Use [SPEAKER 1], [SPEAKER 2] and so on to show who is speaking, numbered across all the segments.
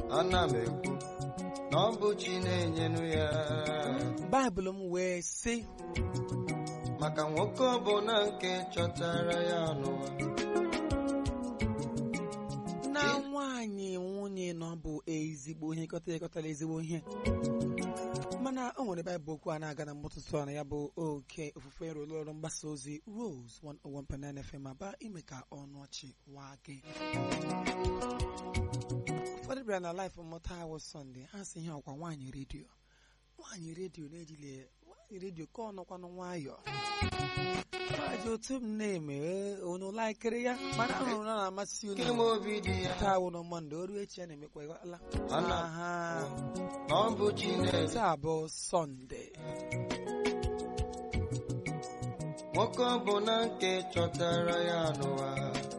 [SPEAKER 1] ana m ekwu na ọ bụ chi na-enyenu ya
[SPEAKER 2] baịbụl m wee sị
[SPEAKER 1] maka nwoke ọbụla nke chọtara ya n'ụwa
[SPEAKER 2] na nwaanyị nwunye na ọ bụ ezigbo ihe kọtara ekọtara ezigbo ihe mana o nwere baịbụl okwu a na-aga na mgbụtụtụ a na ya bụ oke ofufe nrụlụ ọrụ mgbasa ozi Rose 101.9 FM aba ime ka ọnụ ọchị waa gị ụfọdụ bịara na laịf mmụta awụ sọnde ha si ihe ọkwa nwaanyị redio nwaanyị redio na-ejile nwaanyị redio ka ọ nọkwanụ nwayọọ maji otu m na-eme ee, unu laikiri ya mana ahụrụ na ọ na-amasị
[SPEAKER 1] ime
[SPEAKER 2] unu
[SPEAKER 1] obi dị ya
[SPEAKER 2] taa wụ na mọnde o ruo echi ya na-emekwa ịghọtala
[SPEAKER 1] Ana-
[SPEAKER 2] aha
[SPEAKER 1] na ọ bụ chi na-enye
[SPEAKER 2] taa bụ sọnde
[SPEAKER 1] nwoke ọbụla nke chọtara ya n'ụwa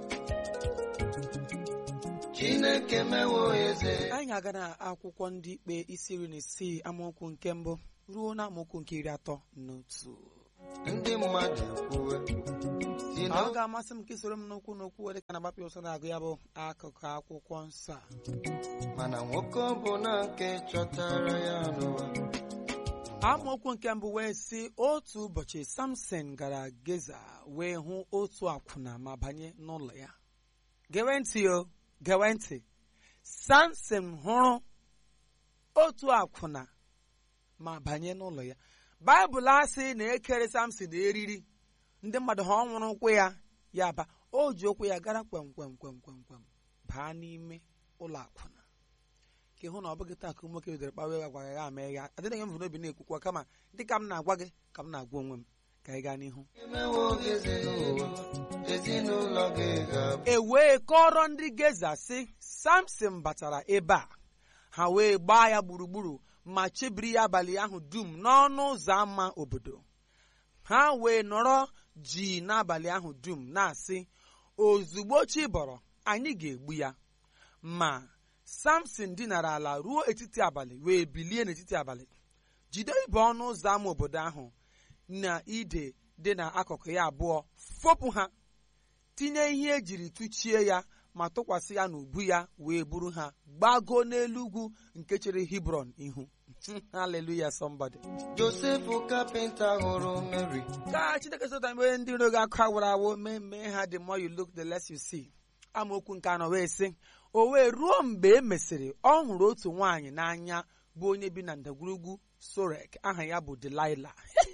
[SPEAKER 1] chineke mewo eze
[SPEAKER 2] anyị ga-aga na akwụkwọ ndị ikpe isi iri na isii amaokwu nke mbụ ruo na amaokwu nke iri atọ na otu
[SPEAKER 1] ndị mmadụ ekwuwe si na
[SPEAKER 2] ọ ga-amasị m ka isoro m n'okwu n'okwu were ka na-agbapụ ụsọ na-agụ ya bụ akụkụ akwụkwọ nsọ a
[SPEAKER 1] mana nwoke ọbụla nke chọtara ya n'ụwa
[SPEAKER 2] amaokwu nke mbụ wee sị otu ụbọchị samson gara geza wee hụ otu akwụna ma banye n'ụlọ ya gewe ntị o gewe ntị samson hụrụ otu akwụna ma banye n'ụlọ ya baịbụl asị na ekere samson eriri ndị mmadụ ha ọ nwụrụ ụkwụ ya ya ba o ji ụkwụ ya gara kwem kwem kwem kwem kwem baa n'ime ụlọ akwụna ka ịhụ na ọ bụghị taa ka ụmụ nwoke bidoro kpawa ya gwara ya ama ya adịghị m n'obi na-ekwukwa kama dịka m na-agwa gị ka m na-agwa onwe m ka anyị gaa n'ihu
[SPEAKER 1] emewo eze n'ụwa ezinụlọ gị ga-abụ
[SPEAKER 2] e wee kọrọ ndị geza sị samson batara ebe a ha wee gbaa ya gburugburu ma chebiri ya abalị ahụ dum n'ọnụ ụzọ ámá obodo ha wee nọrọ ji n'abalị ahụ dum na-asị ozugbo chi bọrọ anyị ga-egbu ya ma samson dinara ala ruo etiti abalị wee bilie n'etiti abalị jide ibe ọnụ ụzọ ámá obodo ahụ na ide dị n'akụkụ ya abụọ fopụ ha tinye ihe ejiri tụchie ya ma tụkwasị ya n'ubu ya wee buru ha gbago n'elu ugwu nke chere Hebron ihu haleluya somebody
[SPEAKER 1] josef kapịnta hụrụ mary
[SPEAKER 2] ka chineke sota mgbe ndị iro gị akụ awụrụ awụ mee mee ha the more you look the less you see amaokwu nke anọ wee sị o wee ruo mgbe e mesịrị ọ hụrụ otu nwaanyị n'anya bụ onye bi na ndagwurugwu sorek aha ya bụ Delilah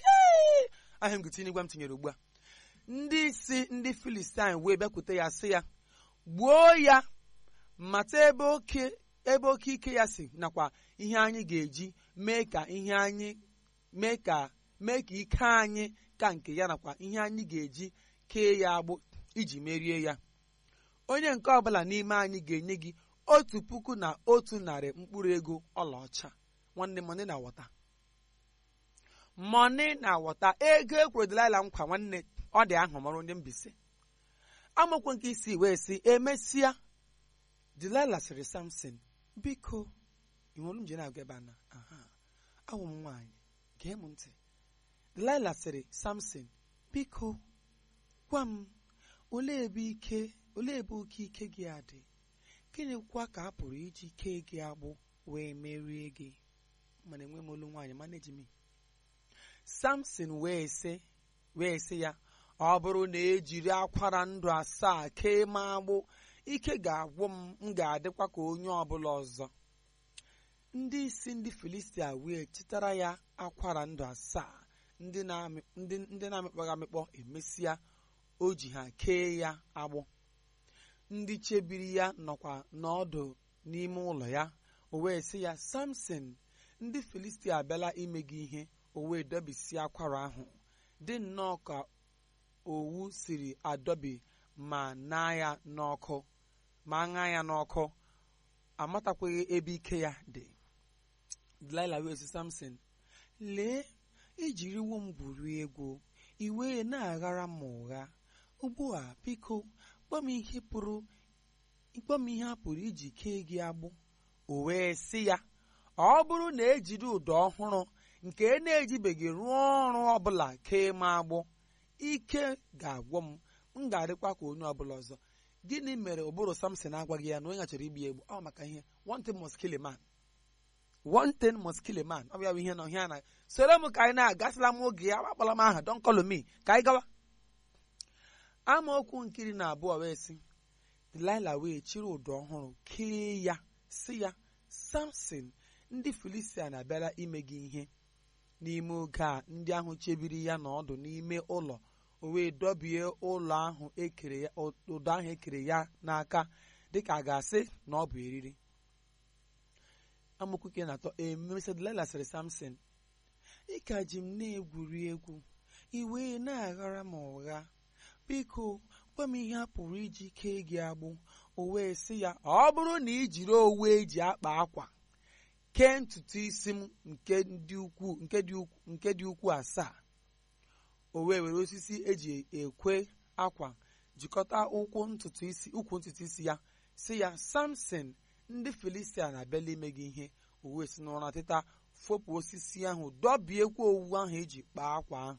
[SPEAKER 2] aha ngụtinye igwe m tinyere ugbu a ndị isi ndị Filistin wee bịakwute ya sị ya gbuo ya mata ebe oke ebe oke ike ya si nakwa ihe anyị ga-eji mee ka ihe anyị mee ka mee ka ike anyị ka nke ya nakwa ihe anyị ga-eji kee ya agbụ iji merie ya onye nke ọbụla n'ime anyị ga-enye gị otu puku na otu narị mkpụrụ ego ọlaọcha nwanne mọni na wọta mọni na wọta ego ekwuru Delilah nkwa nwanne ọ dị ahụ mọrọ ndị mbise amaokwu nke isi wee sị emesịa Delilah sịrị Samson biko ị nwere nje na-agwa ebe a na aha awụ m nwaanyị gee m ntị Delilah sịrị Samson biko gwa m olee ebe ike olee ebe oke ike gị a dị gịnịkwa ka a pụrụ iji kee gị agbụ wee merie gị mana enwe m olu nwaanyị mana eji m Samson wee sị wee sị ya ọ bụrụ na ejiri akwara ndụ asaa kee m agbụ ike ga-agwụ m m ga-adịkwa ka onye ọbụla ọzọ ndị isi ndị Filistia wee chịtara ya akwara ndụ asaa ndị na-amị- ndị ndị na-amịkpọghị amịkpọ emesịa o ji ha kee ya agbụ ndị chebiri ya nọkwa n'ọdụ n'ime ụlọ ya o wee sị ya Samson ndị Filistia abịala ime gị ihe o wee dọbisie akwara ahụ dị nnọọ ka owu siri adọbi ma naa ya n'ọkụ ma ṅaa ya n'ọkụ amatakwaghị ebe ike ya dị Delilah wee sị Samson lee ijiriwo m gwurie egwu i wee na-aghara m ụgha ugbu a biko gwa m ihe pụrụ gwa m ihe a pụrụ iji kee gị agbụ o wee sị ya ọ bụrụ na ejiri ụdọ ọhụrụ nke na-ejibeghị rụọ ọrụ ọbụla kee m agbụ ike ga-agwọ m m ga-adịkwa ka onye ọbụla ọzọ gịnị mere ụbụrụ samson agwaghị ya na onye chọrọ igbu ya egbu ọ maka ihe one thing must kill a man one thing must kill a man ọ bịa bụ ihe na ọhịa na soro m ka anyị na-agasịla m oge ya akpala m aha don call me ka anyị gawa amaokwu nkiri na abụọ wee sị Delilah wee chiri ụdọ ọhụrụ kee ya sị ya samson ndị filistia na-abịara ime gị ihe n'ime oge a ndị ahụ chebiri ya n'ọdụ n'ime ụlọ o wee dọbie ụlọ ahụ ekere ya ụdọ ahụ ekere ya n'aka dịka a ga-asị na ọ bụ eriri amaokwu nke na-atọ emesịa Delilah sịrị samson ị ka ji m na-egwuri egwu i wee na-aghara m ụgha biko gwa m ihe a pụrụ iji kee gị agbụ o wee sị ya ọ bụrụ na ị jiri owu eji akpa akwa kee ntutu isi m nke dị ukwuu nke dị ukwuu nke dị ukwuu asaa o wee were osisi eji ekwe akwa jikọta ụkwụ ntutu isi ụkwụ ntutu isi ya sị ya samson ndị filistia na-abịala ime gị ihe o wee si n'ụra teta fopụ osisi ahụ dọbiekwa owu ahụ eji kpaa akwa ahụ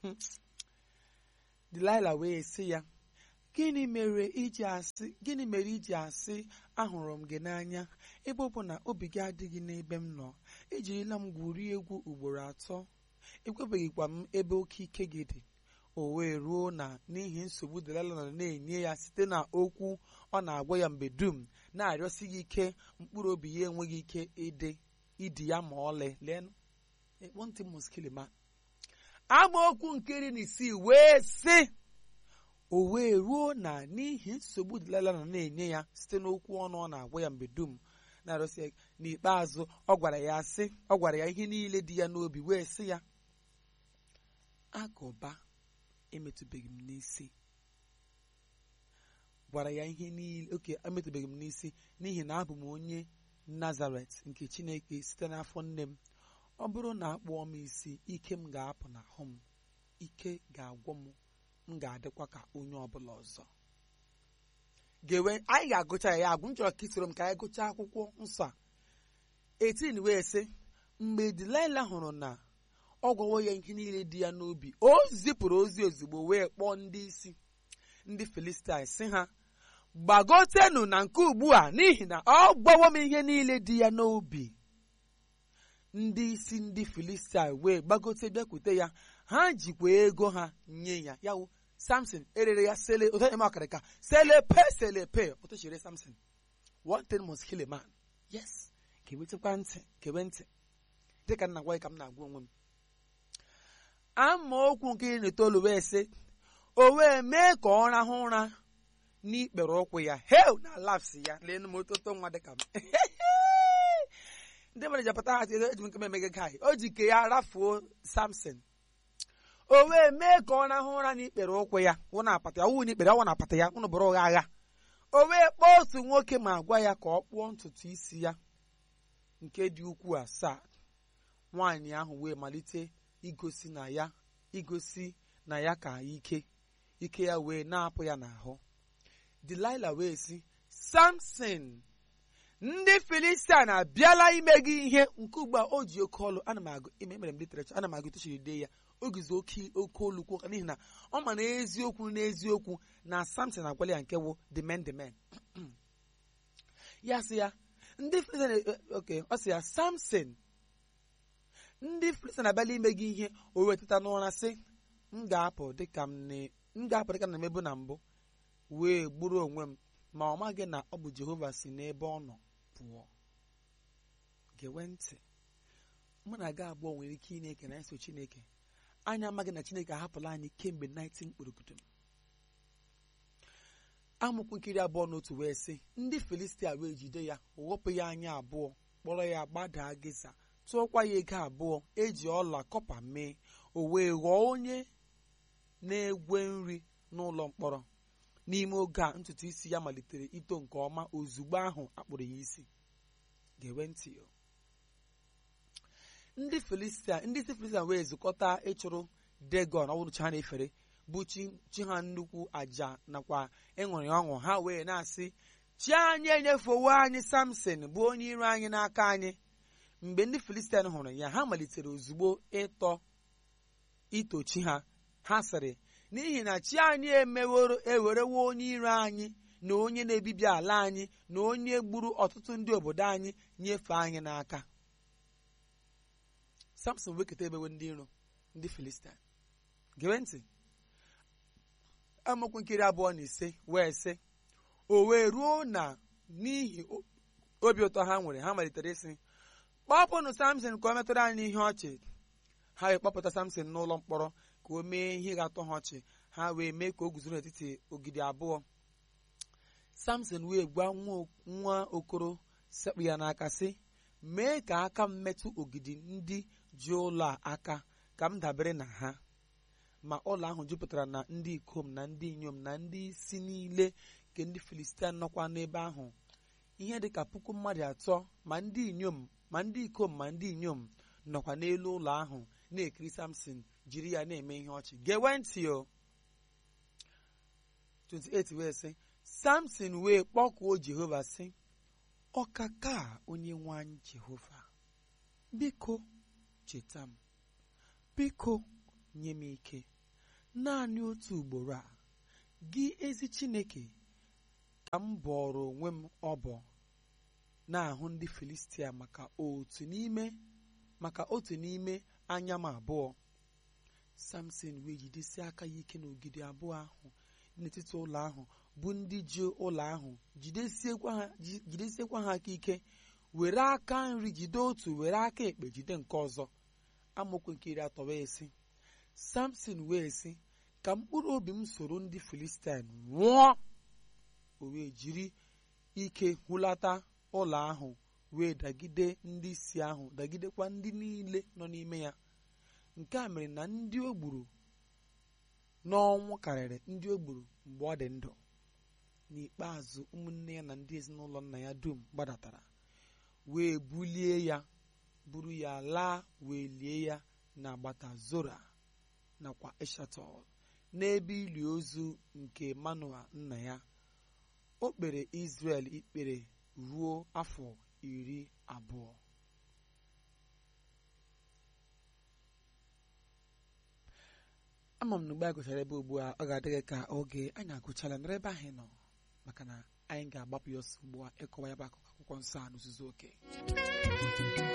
[SPEAKER 2] Delilah wee sị ya gịnị mere iji asị gịnị mere iji asị ahụrụ m gị n'anya ebe ọ bụ na obi gị adịghị n'ebe m nọ ejirila m gwurie egwu ugboro atọ ekwebeghịkwa m ebe oke ike gị dị o wee ruo na n'ihi nsogbu Delilah nọ na-enye ya site na okwu ọ na-agwa ya mgbe dum na-arịọsi gị ike mkpụrụ obi ya enweghị ike ịdị ịdị ya ma ọlị lee one thing must kill a man amaokwu nke iri na isii wee sị o wee ruo na n'ihi nsogbu Delilah nọ na-enye ya site n'okwu ọnụ ọ na-agwa ya mgbe dum na-arụsị ya n'ikpeazụ ọ gwara ya sị ọ gwara ya ihe niile dị ya n'obi wee sị ya agụba emetụbeghị m n'isi gwara ya ihe niile oke emetụbeghị m n'isi n'ihi na abụ m onye Nazaret nke Chineke site n'afọ nne m ọ bụrụ na akpụọ m isi ike m ga-apụ n'ahụ m ike ga-agwọ m m ga-adịkwa ka onye ọbụla ọzọ gewe anyị ga-agụcha ya ya agwụ m chọrọ ka isoro m ka anyị gụchaa akwụkwọ nsọ a etin wee sị mgbe Delilah hụrụ na ọ gwawo ya ihe niile dị ya n'obi o zipụrụ ozi ozugbo wee kpọọ ndị isi ndị Filistia sị ha gbagotenu na nke ugbu a n'ihi na ọ gwawo m ihe niile dị ya n'obi ndị isi ndị Filistia wee gbagote bịakwute ya ha jikwa ego ha nye ya yawo Samson erere ya sele otu eme ọkarịka selepe selepe otu chere Samson one thing must kill a man yes kewetekwa ntị kewe ntị dịka nna gwa ya ka m na-agwa onwe m amaokwu nke iri na itoolu wee sị o wee mee ka ọ rahụ ụra n'ikpere ụkwụ ya heu na laps ya leenụ m ototo nwa dịka m ndị mmadụ ji apụta ha eji m nke m emege gaị o ji ke ya rafuo Samson o wee mee ka ọ rahụ ụra n'ikpere ụkwụ ya wụ na apata ya wụ n'ikpere ọwụ na apata ya ụnụ bụrụ ụgha agha o wee kpọọ otu nwoke ma gwa ya ka ọ kpụọ ntutu isi ya nke dị ukwuu asaa nwaanyị ahụ wee malite igosi na ya igosi na ya ka ike ike ya wee na-apụ ya n'ahụ Delilah wee sị Samson ndị Filistia na-abịala ime gị ihe nke ugbu a o ji oke ọlụ ana m agụ ime mere m literature ana m agụ tochiri dee ya ogizi oke oke olu kwuo n'ihi na ọ ma na eziokwu n'eziokwu na Samson agwala ya nke wụ the men the men ya sị ya ndị Filistia oke ọ sị ya Samson ndị Filistia na-abịala ime gị ihe o wetata n'ụra sị m ga-apụ dịka m ga-apụ dịka na mebu na mbụ wee gburu onwe m ma ọ maghị na ọ bụ Jehova si n'ebe ọ nọ pụọ gewe ntị mụ na gị abụọ nwere ike ị na-eke na eso Chineke anyị amaghị na Chineke ahapụla anyị kemgbe 19 kpụrụkụtụ amụkwu nkiri abụọ n'otu wee sị ndị Filistia wee jide ya ghọpụ ya anya abụọ kpọrọ ya gbadaa Geza tụọkwa ya ego abụọ eji ọla kọpa mee o wee ghọọ onye na-egwe nri n'ụlọ mkpọrọ n'ime oge a ntutu isi ya malitere ito nke ọma ozugbo ahụ akpụrụ ya isi gewe ntị ndị Filistia ndị isi Filistia wee zukọta ịchụrụ Dagon ọwụrụ chi ha na-efere bụ chi ha nnukwu aja nakwa ịṅụrị ọṅụ ha wee na-asị chi anyị enyefewo anyị Samson bụ onye iro anyị n'aka anyị mgbe ndị Filistia hụrụ ya ha malitere ozugbo ịtọ ito chi ha ha sịrị n'ihi na chi anyị emewerewo onye iro anyị na onye na-ebibi ala anyị na onye gburu ọtụtụ ndị obodo anyị nyefee anyị n'aka samson weketa ebewe ndị iro ndị filistin gere ntị amaokwu nkiri abụọ na ise wee sị o wee ruo na n'ihi obi ụtọ ha nwere ha malitere ịsị kpọpụnụ samson ka o metụrụ anyị ihe ọchị ha wee kpọpụta samson n'ụlọ mkpọrọ ka o mee ihe ga-atọ ha ọchị ha wee mee ka o guzo n'etiti ogidi abụọ samson wee gwa nwa okoro sekpụ ya n'aka sị mee ka aka m metụ ogidi ndị ji ụlọ a aka ka m dabere na ha ma ụlọ ahụ jupụtara na ndị ikom na ndị inyom na ndị isi niile nke ndị filistia nọkwa n'ebe ahụ ihe dị ka puku mmadụ atọ ma ndị inyom ma ndị ikom ma ndị inyom nọkwa n'elu ụlọ ahụ na-ekiri samson jiri ya na-eme ihe ọchị gewe ntị o 28 wee sị samson wee kpọkuo jehova sị ọkaka onye nwe anyị jehova biko cheta m biko nye m ike naanị otu ugboro a gị ezi chineke ka m bọrọ onwe m ọbọ na-ahụ ndị filistia maka otu n'ime maka otu n'ime anya m abụọ samson wee jidesi aka ya ike n'ogidi abụọ ahụ n'etiti ụlọ ahụ bụ ndị ji ụlọ ahụ jidesiekwa ha aka ike were aka nri jide otu were aka ekpe jide nke ọzọ amaokwu nke iri atọ wee sị samson wee sị ka mkpụrụ obi m soro ndị filistin nwụọ o wee jiri ike hụlata ụlọ ahụ wee dagide ndị isi ahụ dagidekwa ndị niile nọ n'ime ya nke a mere na ndị o gburu n'ọnwụ karịrị ndị o gburu mgbe ọ dị ndụ n'ikpeazụ ụmụnne ya na ndị ezinụlọ nna ya dum gbadatara wee bulie ya buru ya laa wee lie ya n'agbata zora nakwa eshatol n'ebe ili ozu nke manoa nna ya o kpere Izrel ikpere ruo afọ iri abụọ ama m na mgbe a gụchara ebe ugbu a ọ ga-adịghị ka oge anyị agụchala nọrọ ebe ahụ nọ maka na anyị ga-agbapụ ya ọsọ ugbu a ịkọwa ya bụ akụkọ akwụkwọ nsọ a n'ozuzu oke